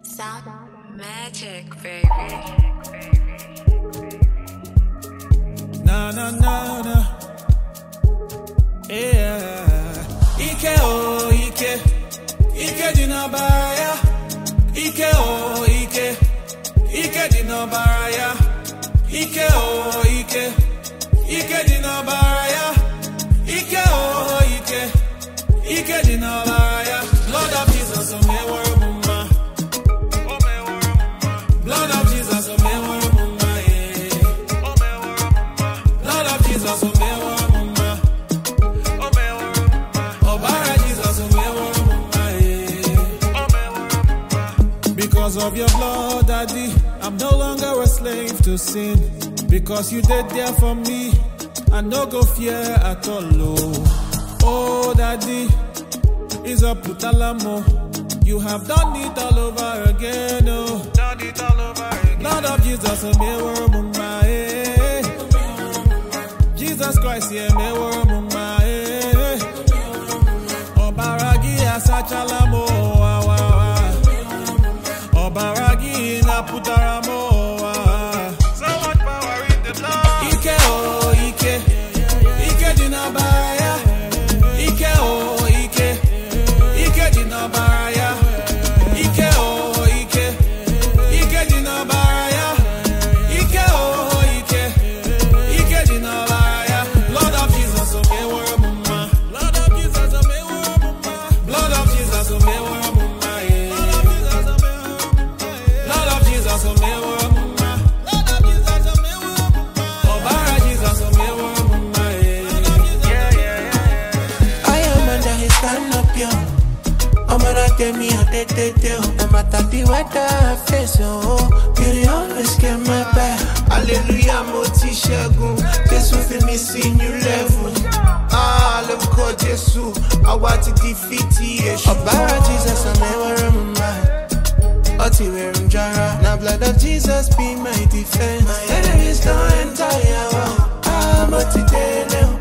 Sound magic, baby. Na na na na. Yeah. Ike oh ike. Ike dị n'ọbara ya. Ike oh ike. Ike dị n'ọbara ya. Ike oh ike. Ike dị n'ọbara ya. Ike oh ike. Ike dị n'ọbara ya. Lord of Jesus, o meworo m mma. O meworo m mma. Blood of Jesus, o meworo m mma. yeah. O meworo m mma. Blood of Jesus, o meworo m mma. O meworo m mma. Ọbara Jesus, o meworo m mma. yeah. O meworo m mma. Because of your blood, Daddy, I'm no longer a slave to sin. Because you did there for me, I no go fear at all. Oh, oh Daddy, is a putalamo. You have done it all over again. Oh, done it all over again. Lord of Jesus, a mirror mumma. eh. Jesus Christ, yeah, mirror mumma. eh. Obaragi asachalamo. Wa, wa, wa. Obaragi na putaramo. Wa. So much power in the blood. Ike oh Ike, Ike di na baraya. Ike oh Ike, Ike di na baraya. Ike oh Ike, Ike di na baraya. Ike oh Ike, Ike di na baraya. Blood of Jesus, oh me were mumma. Blood of Jesus, oh me were mumma. Blood of Jesus, oh me were mumma. Blood of Jesus, oh me were mumma. Blood of Jesus, oh me were mumma. Ọbara Jesus, oh me were mumma. Yeah, yeah, yeah. I am under his canopy. I'm gonna get me a day, day, day. No matter the weather I face, oh, beauty always get my back. Hallelujah, mo ti ṣẹ́gun. Jésù fi mi sí new level. Ah, lórúkọ Jésù, àwa ti di fìtì èṣù. Ọ̀bára Jesus, àmì ẹ̀wọ̀rẹ̀ mo máa. Ọtí wẹ̀rù ń jara. Na blood of Jesus be my defense. Enemies don't enter your world. Ah, mo ti délé o.